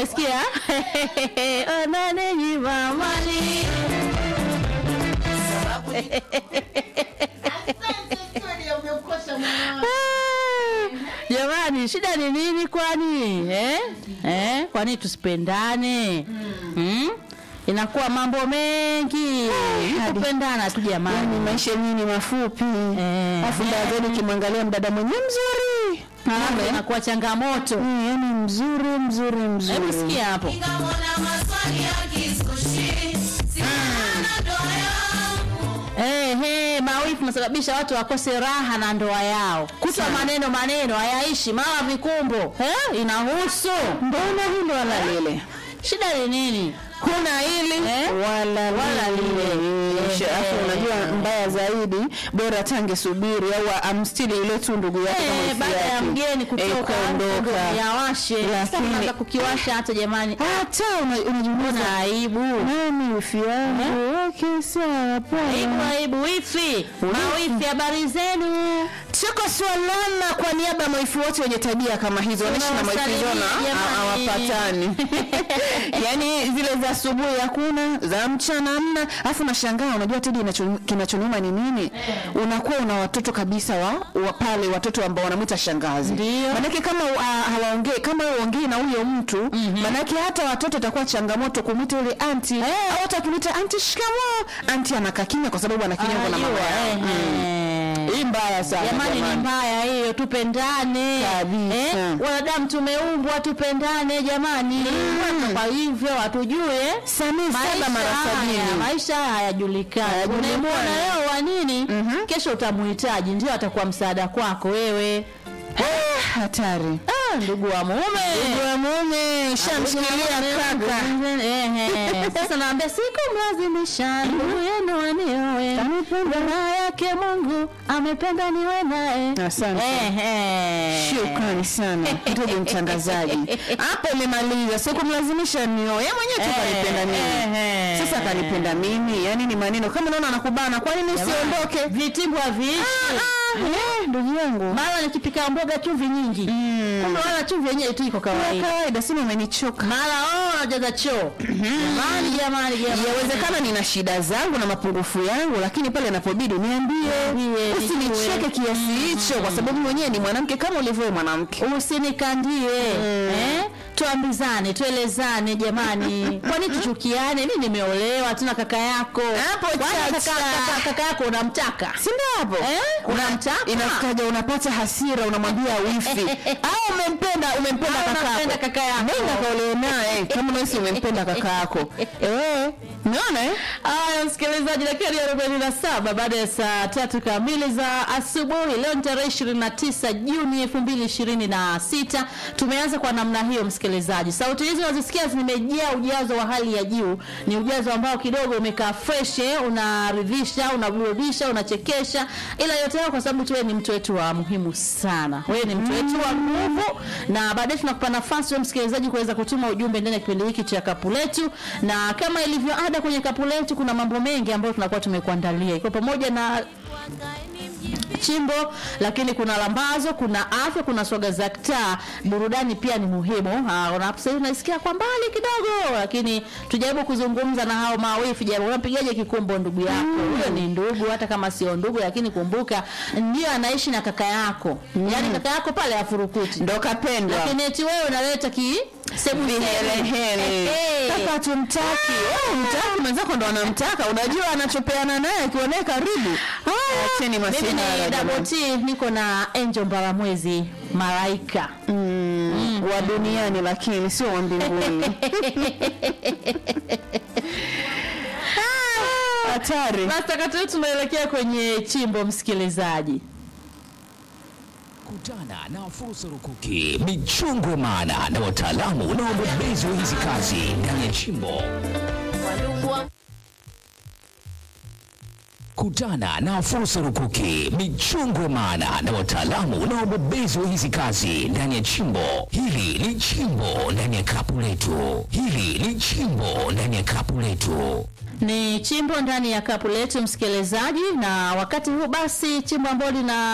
umesikia onanenyiva mali Ah, jamani shida ni nini kwani eh? Eh? kwani tusipendane mm. inakuwa mambo mengi kupendana tu yani jamani maisha yenyewe ni mafupi Eh. alafu baadaye ukimwangalia mdada mwenyewe mzuri Alafu inakuwa changamoto Mm, yani mzuri mzuri hebu mzuri sikia hapo Eh, eh, mawifu nasababisha watu wakose raha na ndoa yao kutwa maneno maneno hayaishi mara vikumbo eh, inahusu mbona hilo wala lile shida ni nini kuna hili Eh? wala Wala lile. lile Eh, alafu eh. unajua mbaya zaidi bora tange subiri au amstili ile tu ndugu yake kama Eh, wifi baada ya yake. mgeni Eh, kutoka kaondoka yawashe Lakini- sasa kukiwasha hata jamani hata una- unajiuliza na aibu nani wifi yangu okay sawa aibu poa aibu wifi mawifi habari zenu Tuko swalana kwa niaba ya maifu wote wenye tabia kama hizo wanaishi na maifu Tunawasalimia zona jamani. hawapatani. Yaani zile za asubuhi hakuna, za mchana hamna. Alafu nashangaa unajua Tedi inacho- kinachoniuma ni nini? Unakuwa una watoto kabisa wa, wa pale watoto ambao wanamwita shangazi. Ndio. Manake kama uh, hawaongei kama uongei na huyo mtu, manake hata watoto itakuwa changamoto kumwita yule anti au hata akimwita anti shikamoo, anti anakaa kimya kwa sababu ana kinyongo na mama Anajua, yao. eh, Mm. eh. Hii mbaya sana jamani ni mbaya hiyo tupendane Kabisa. eh? wanadamu tumeumbwa tupendane jamani Watu kwa hivyo hatujue Samii saba mara haya sabini. maisha haya hayajulikani Hayajulikani. unayemwona leo wa nini kesho utamuhitaji ndio atakuwa msaada kwako wewe Ah, hatari ah, ndugu wa mume Ndugu wa mume shamshikilia kaka Eh, eh. sasa naambia sikumlazimisha ndugu yenu waniowe raha yake mungu amependa niwe naye Asante. Eh, eh. shukrani sana ndugu mtangazaji hapo umemaliza sikumlazimisha nioe yeye mwenyewe tu Eh, kanipenda mimi eh, sasa kanipenda mimi yani ni maneno kama unaona anakubana kwa nini usiondoke vitimbu haviishi Ah, eh, ndugu yangu mara nikipika mboga chumvi nyingi kumbe wala chumvi yenyewe tu iko Kwa kawaida kawaida sima umenichoka mara oh najaza choo jamani jamani jamani yawezekana nina shida zangu na mapungufu yangu lakini pale inapobidi niambie Niambie, usinicheke nijue. kiasi hicho kwa sababu mwenyewe ni mwanamke kama ulivyo mwanamke usinikandie eh? tuambizane tuelezane jamani kwani tuchukiane mi nimeolewa tuna kaka yako Hapo Kwani chacha. kaka, kaka, kaka yako unamtaka si ndio hapo Eh? Una- Unamtaka? inafikaja unapata hasira unamwambia wifi au umempenda umempenda Au kaka unampenda yako kaka yako. nenda kaolewe naye kama unahisi umempenda kaka yako eh umeona eh Aya, msikilizaji, dakika ni arobaini na saba baada ya saa tatu kamili za asubuhi. Leo ni tarehe ishirini na tisa Juni elfu mbili ishirini na sita. Tumeanza kwa namna hiyo, msikilizaji. Sauti hizi unazisikia zimejaa ujazo wa hali ya juu, ni ujazo ambao kidogo umekaa fresh, eh, unaridhisha, unaburudisha, unachekesha, ila yote hayo kwa sababu tu wewe ni mtu wetu wa muhimu sana. Wewe ni mtu wetu wa nguvu, na baadaye tunakupa nafasi wewe msikilizaji kuweza kutuma ujumbe ndani ya kipindi hiki cha kapu letu, na kama ilivyo ada kwenye kapu letu, kuna mambo mengi ambayo tunakuwa tumekuandalia, iko pamoja na chimbo lakini kuna lambazo kuna afya kuna swaga za ktaa burudani pia ni muhimu Ah, una- sasa hivi unasikia kwa mbali kidogo lakini tujaribu kuzungumza na hao mawifi jaribu unampigaje kikumbo ndugu yako huyo ni ndugu hata kama sio ndugu lakini kumbuka ndio anaishi na kaka yako yaani kaka yako pale afurukuti ndo kapendwa lakini eti wewe unaleta ki sebu vihelehele kaka tumtaki wewe mtaki mwenzako ndo anamtaka unajua anachopeana naye akiwa naye karibu acheni mimi masihara ni jamani. Double T niko na Angel Mbaramwezi malaika Mm, wa duniani lakini sio wa mbinguni Ah, hatari Basi wakati huu tunaelekea kwenye chimbo msikilizaji. Kutana na fursa rukuki, michongo maana na wataalamu na wabobezi wa hizi kazi ndani ya chimbo. Kutana na fursa rukuki, michongo maana na wataalamu na wabobezi wa hizi kazi ndani ya chimbo. Hili ni chimbo ndani ya kapu letu. Hili ni chimbo ndani ya kapu letu. Ni chimbo ndani ya kapu letu msikilizaji, na wakati huu basi, chimbo ambalo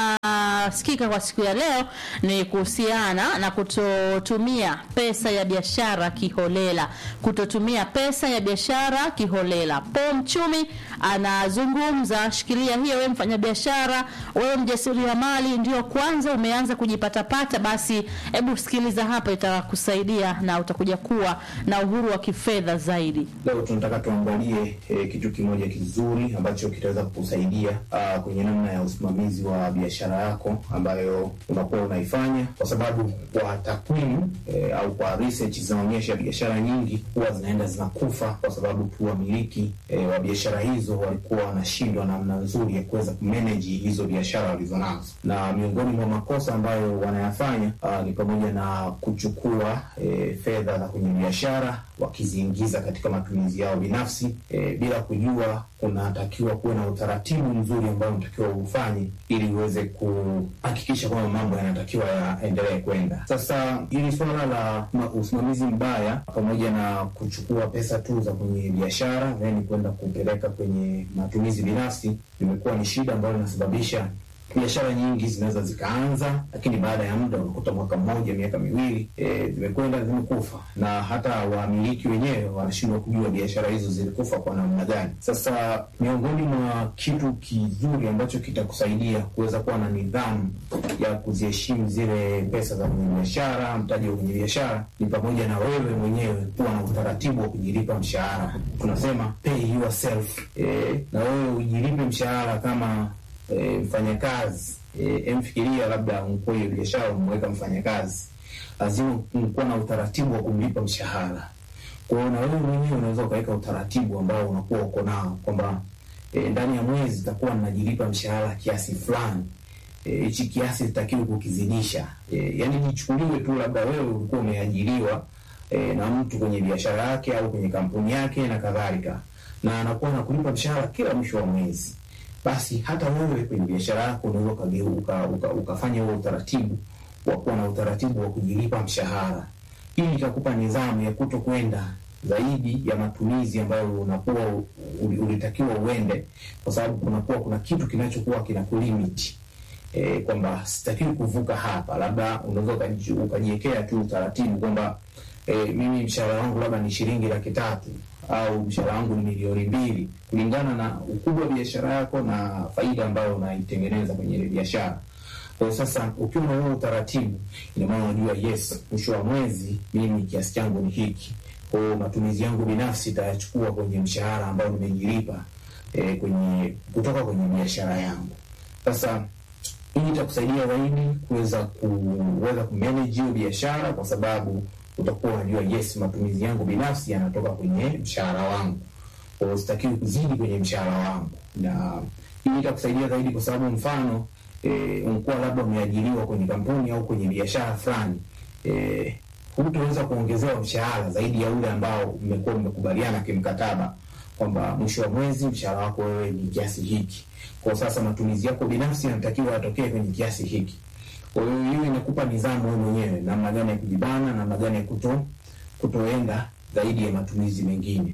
linasikika kwa siku ya leo ni kuhusiana na kutotumia pesa ya biashara kiholela. Kutotumia pesa ya biashara kiholela. Paul Mchumi anazungumza, shikilia hiyo, wewe mfanyabiashara, wewe mjasiriamali, ndio kwanza umeanza kujipatapata, basi hebu sikiliza hapa, itakusaidia na utakuja kuwa na uhuru wa kifedha zaidi. Leo tunataka tuangalie eh, kitu kimoja kizuri ambacho kitaweza kukusaidia ah, kwenye namna ya usimamizi wa biashara yako ambayo unakuwa unaifanya, kwa sababu kwa takwimu eh, au kwa research zinaonyesha biashara nyingi huwa zinaenda zinakufa kwa sababu tu wamiliki eh, wa biashara hizo walikuwa wanashindwa namna nzuri ya kuweza kumanage hizo biashara walizonazo, na miongoni mwa makosa ambayo wanayafanya ah, ni pamoja na kuchukua eh, fedha za kwenye biashara wakiziingiza katika matumizi yao binafsi e, bila kujua kunatakiwa kuwe na utaratibu mzuri ambao unatakiwa ufanye ili uweze kuhakikisha kwamba mambo yanatakiwa yaendelee kwenda. Sasa hili suala la ma- usimamizi mbaya pamoja na kuchukua pesa tu za kwenye biashara then kwenda kupeleka kwenye matumizi binafsi limekuwa ni shida ambayo inasababisha biashara nyingi zinaweza zikaanza, lakini baada ya muda unakuta mwaka mmoja, miaka miwili e, zimekwenda zimekufa, na hata wamiliki wenyewe wanashindwa kujua biashara hizo zilikufa kwa namna gani. Sasa miongoni mwa kitu kizuri ambacho kitakusaidia kuweza kuwa na nidhamu ya kuziheshimu zile pesa za kwenye biashara, mtaji wa kwenye biashara, ni pamoja na wewe mwenyewe kuwa na utaratibu wa kujilipa mshahara. Tunasema pay yourself, e, na wewe ujilipe mshahara kama e, mfanyakazi e, emfikiria labda mkuu hiyo biashara umeweka mfanyakazi, lazima kuwa na utaratibu wa kumlipa mshahara. Kwa hiyo na wewe mwenyewe unaweza ukaweka utaratibu ambao unakuwa uko nao kwamba e, ndani ya mwezi itakuwa najilipa mshahara kiasi fulani hichi e, kiasi sitakiwi kukizidisha. E, yani jichukuliwe tu labda wewe ulikuwa umeajiriwa e, na mtu kwenye biashara yake au kwenye kampuni yake na kadhalika, na anakuwa anakulipa mshahara kila mwisho wa mwezi basi hata wewe kwenye biashara yako unaweza ukageuka uka, ukafanya huo utaratibu wa kuwa na utaratibu wa kujilipa mshahara. Hii itakupa nidhamu ya kuto kwenda zaidi ya matumizi ambayo unakuwa ulitakiwa uende, kwa sababu kunakuwa kuna kitu kinachokuwa kinakulimiti e, kwamba sitakiwi kuvuka hapa. Labda unaweza ukajiwekea tu utaratibu kwamba e, mimi mshahara wangu labda ni shilingi laki tatu au mshahara wangu ni milioni mbili kulingana na ukubwa wa biashara yako na faida ambayo unaitengeneza kwenye ile biashara. Kwa sasa ukiwa na huo utaratibu, ina maana unajua yes, mwisho wa mwezi mimi kiasi changu ni hiki, kwa hiyo matumizi yangu binafsi itayachukua kwenye mshahara ambao nimejilipa e, kwenye kutoka kwenye biashara yangu. Sasa hii itakusaidia zaidi kuweza kuweza kumanage hiyo biashara kwa sababu utakuwa unajua yes, matumizi yangu binafsi yanatoka kwenye mshahara wangu, kwa hiyo sitakiwi kuzidi kwenye mshahara wangu, na hii itakusaidia zaidi kwa sababu mfano e, unakuwa labda umeajiriwa kwenye kampuni au kwenye biashara fulani e, hutaweza kuongezewa mshahara zaidi ya ule ambao mmekuwa mmekubaliana kimkataba kwamba mwisho wa mwezi mshahara wako wewe ni kiasi hiki. Kwa sasa matumizi yako binafsi yanatakiwa yatokee kwenye kiasi hiki. Kwa hiyo hiyo inakupa nidhamu wewe mwenyewe, namna gani ya kujibana, namna gani ya kuto kutoenda zaidi ya matumizi mengine.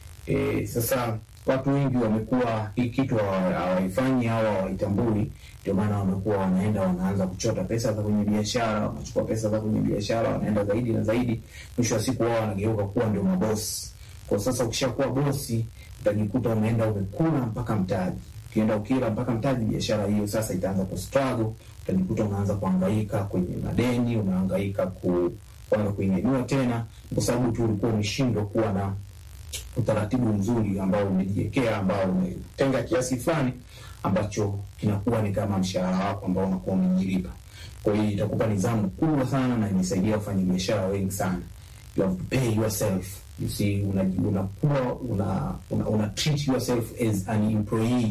E, sasa watu wengi wamekuwa hii kitu hawaifanyi au hawaitambui, ndio maana wamekuwa wanaenda wanaanza kuchota pesa za kwenye biashara, wanachukua pesa za kwenye biashara, wanaenda zaidi na zaidi, mwisho wa siku wao wanageuka kuwa ndio mabosi. Kwa sasa ukishakuwa bosi, utajikuta umeenda umekula mpaka mtaji ukienda ukila mpaka mtaji, biashara hiyo sasa itaanza kustruggle. Utajikuta unaanza kuhangaika kwenye madeni, unahangaika ku kwanza kuinunua tena, kwa sababu tu ulikuwa umeshindwa kuwa na utaratibu mzuri ambao umejiwekea, ambao umetenga kiasi fulani ambacho kinakuwa ni kama mshahara wako ambao unakuwa umejilipa. Kwa hiyo itakupa nidhamu kubwa sana na imesaidia wafanyabiashara wengi sana. You have to pay yourself. You see, unakuwa una, una, una, una treat yourself as an employee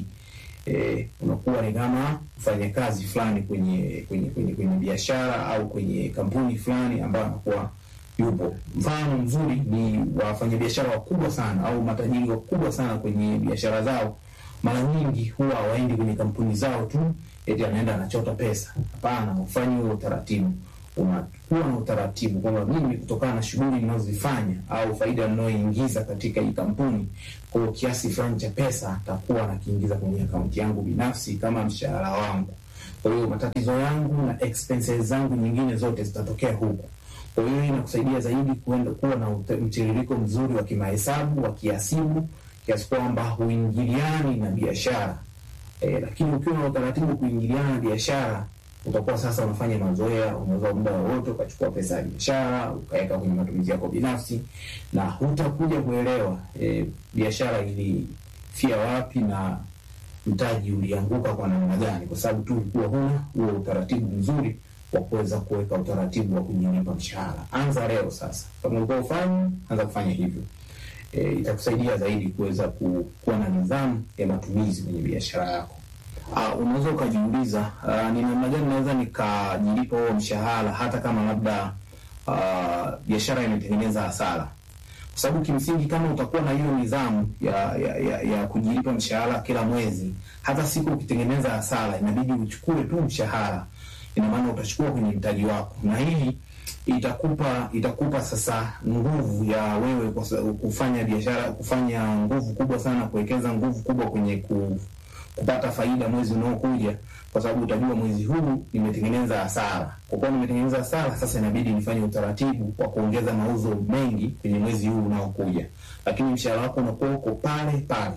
eh, unakuwa ni kama mfanyakazi fulani kwenye kwenye kwenye, kwenye biashara au kwenye kampuni fulani ambayo anakuwa yupo. Mfano mzuri ni wafanyabiashara wakubwa sana au matajiri wakubwa sana kwenye biashara zao, mara nyingi huwa hawaendi kwenye kampuni zao tu eti anaenda anachota pesa. Hapana, ufanye huo utaratibu. unakuwa na utaratibu kwamba mimi kutokana na shughuli ninazozifanya au faida ninayoingiza katika hii kampuni, kwa hiyo kiasi fulani cha pesa takuwa nakiingiza kwenye akaunti yangu binafsi kama mshahara wangu. Kwa hiyo matatizo yangu na expenses zangu nyingine zote zitatokea huku. Kwa hiyo hii inakusaidia zaidi kuenda kuwa na ute- mtiririko mzuri wa kimahesabu wa kiasibu, kiasi kwamba huingiliani na biashara e, lakini ukiwa na utaratibu wa kuingiliana na biashara utakuwa sasa unafanya mazoea, unaweza muda wowote ukachukua pesa ya biashara ukaweka kwenye matumizi yako binafsi, na hutakuja kuelewa e, biashara ilifia wapi na mtaji ulianguka kwa namna gani, kwa sababu tu ulikuwa huna huo utaratibu mzuri wa kuweza kuweka utaratibu wa kujilipa mshahara. Anza leo sasa, kama ulikuwa ufanye, anza kufanya hivyo. E, itakusaidia zaidi kuweza ku, kuwa na nidhamu ya matumizi kwenye biashara yako. Uh, unaweza ukajiuliza uh, ni namna gani naweza nikajilipa huo mshahara hata kama labda uh, biashara imetengeneza hasara kwa sababu kimsingi kama utakuwa na hiyo nidhamu ya, ya, ya, ya kujilipa mshahara kila mwezi, hata siku ukitengeneza hasara inabidi uchukue tu mshahara, ina maana utachukua kwenye mtaji wako, na hii itakupa itakupa sasa nguvu ya wewe kwa sa- kufanya biashara, kufanya nguvu kubwa sana, kuwekeza nguvu kubwa kwenye ku, kupata faida mwezi unaokuja, kwa sababu utajua mwezi huu nimetengeneza hasara. Kwa kuwa nimetengeneza hasara, sasa inabidi nifanye utaratibu wa kuongeza mauzo mengi kwenye mwezi huu unaokuja, lakini mshahara wako unakuwa uko pale pale.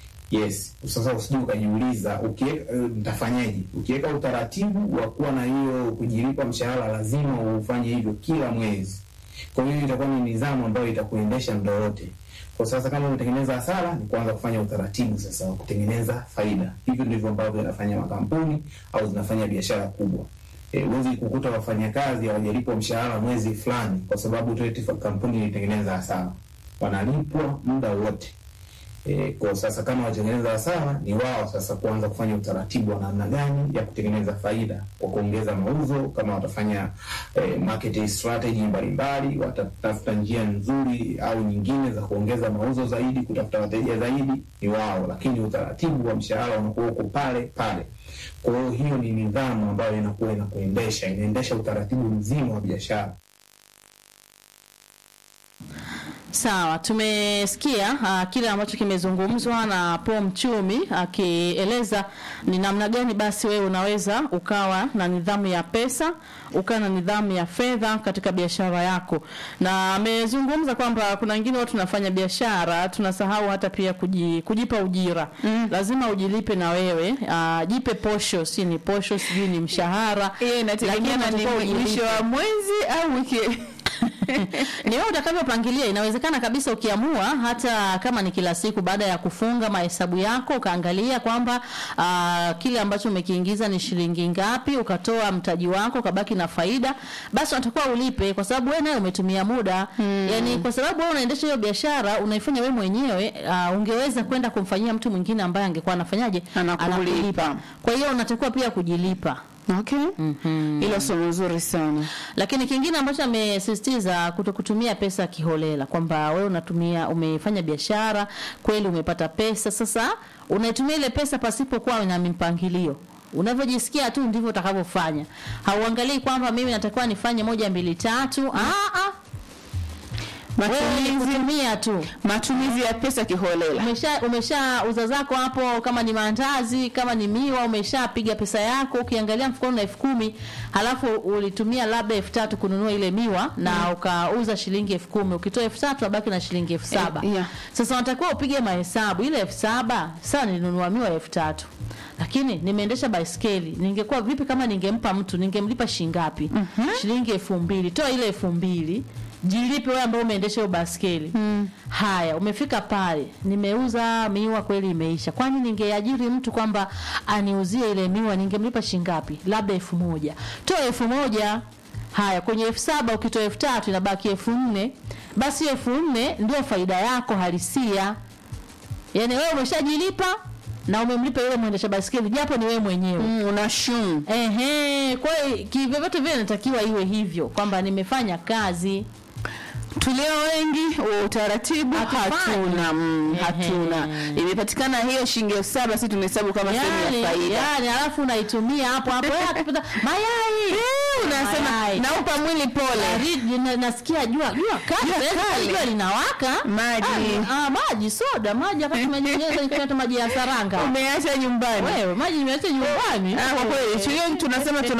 Yes, sasa usije ukajiuliza ukiweka eh, nitafanyaje? Ukiweka utaratibu wa kuwa na hiyo kujilipa mshahara, lazima ufanye hivyo kila mwezi. Kwa hiyo itakuwa ni nidhamu ambayo itakuendesha muda wote. Kwa sasa kama umetengeneza hasara, ni kuanza kufanya utaratibu sasa wa kutengeneza faida. Hivyo ndivyo ambavyo yanafanya makampuni au zinafanya biashara kubwa. E, huwezi kukuta wafanyakazi hawajalipwa mshahara mwezi fulani kwa sababu tu eti kampuni ilitengeneza hasara. Wanalipwa muda wote. E, kwa sasa kama watengeneza hasara ni wao sasa kuanza kufanya utaratibu wa namna gani ya kutengeneza faida kwa kuongeza mauzo. Kama watafanya e, marketing strategy mbalimbali, watatafuta njia nzuri au nyingine za kuongeza mauzo zaidi, kutafuta wateja zaidi, ni wao, lakini utaratibu wa mshahara unakuwa uko pale pale. Kwa hiyo hiyo ni nidhamu ambayo inakuwa inakuendesha, inaendesha utaratibu mzima wa biashara. Sawa, tumesikia uh, kile ambacho kimezungumzwa na Paul Mchumi akieleza ni namna gani basi wewe unaweza ukawa na nidhamu ya pesa, ukawa na nidhamu ya fedha katika biashara yako, na amezungumza kwamba kuna wengine watu tunafanya biashara tunasahau hata pia kuji, kujipa ujira mm. Lazima ujilipe na wewe uh, jipe posho, si ni posho, sijui ni mshahara, hiyo inategemea na unatakiwa ni mwisho ujilipe. wa mwezi au wiki ni wewe utakavyopangilia. Inawezekana kabisa ukiamua, hata kama ni kila siku, baada ya kufunga mahesabu yako ukaangalia kwamba uh, kile ambacho umekiingiza ni shilingi ngapi, ukatoa mtaji wako, ukabaki na faida, basi unatakiwa ulipe, kwa sababu wewe naye umetumia muda hmm. Yani, kwa sababu wewe unaendesha hiyo biashara unaifanya wewe mwenyewe uh, ungeweza kwenda kumfanyia mtu mwingine ambaye angekuwa anafanyaje, Anakulipa. Kwa hiyo unatakiwa pia kujilipa. okay hilo somo zuri sana Lakini kingine ambacho amesisitiza kutokutumia pesa kiholela, kwamba wewe unatumia, umefanya biashara kweli, umepata pesa, sasa unaitumia ile pesa pasipokuwa na mpangilio. Unavyojisikia tu ndivyo utakavyofanya. Hauangalii kwamba mimi natakiwa nifanye moja mbili tatu. Ah ah. Wewe ni matumizi kutumia tu. matumizi ya pesa kiholela Umesha umesha uza zako hapo, kama ni maandazi, kama ni miwa, umeshapiga pesa yako, ukiangalia mfukoni na elfu kumi halafu ulitumia labda elfu tatu kununua ile miwa na ukauza shilingi elfu kumi ukitoa elfu tatu abaki na shilingi elfu saba Eh, yeah. Sasa unatakiwa upige mahesabu, ile elfu saba sasa nilinunua miwa elfu tatu lakini nimeendesha baiskeli, ningekuwa vipi kama ningempa mtu, ningemlipa shilingi ngapi? Shilingi elfu mbili. Toa ile elfu mbili jilipe wewe ambao umeendesha hiyo baskeli mm. Haya, umefika pale, nimeuza miwa kweli, imeisha. Kwani ningeajiri mtu kwamba aniuzie ile miwa, ningemlipa shilingi ngapi? Labda elfu moja. Toa elfu moja. Haya, kwenye elfu saba ukitoa elfu tatu inabaki elfu nne. Basi elfu nne ndio faida yako halisia. Yaani wewe umeshajilipa na umemlipa yule mwendesha baskeli japo ni wewe mwenyewe. mm, unashum Ehe, kwa hiyo kivyovyote vile inatakiwa iwe hivyo kwamba nimefanya kazi. tulio wengi wa utaratibu Hatufanyi. hatuna mm, Ehe. hatuna imepatikana hiyo shilingi elfu saba si tunahesabu kama sehemu Yani, ya faida yani alafu unaitumia hapo hapo eh, akipata mayai Eh, una unasema mayai. naupa mwili pole Baridi, na- nasikia jua jua kali Jua sasa kali. hivi jua linawaka Maji. ah, ah, maji soda maji hapa tumenyonyesha nikinywa maji ya saranga umeacha nyumbani wewe maji nimeacha nyumbani Ah, kwa kweli tulio tunasema tuna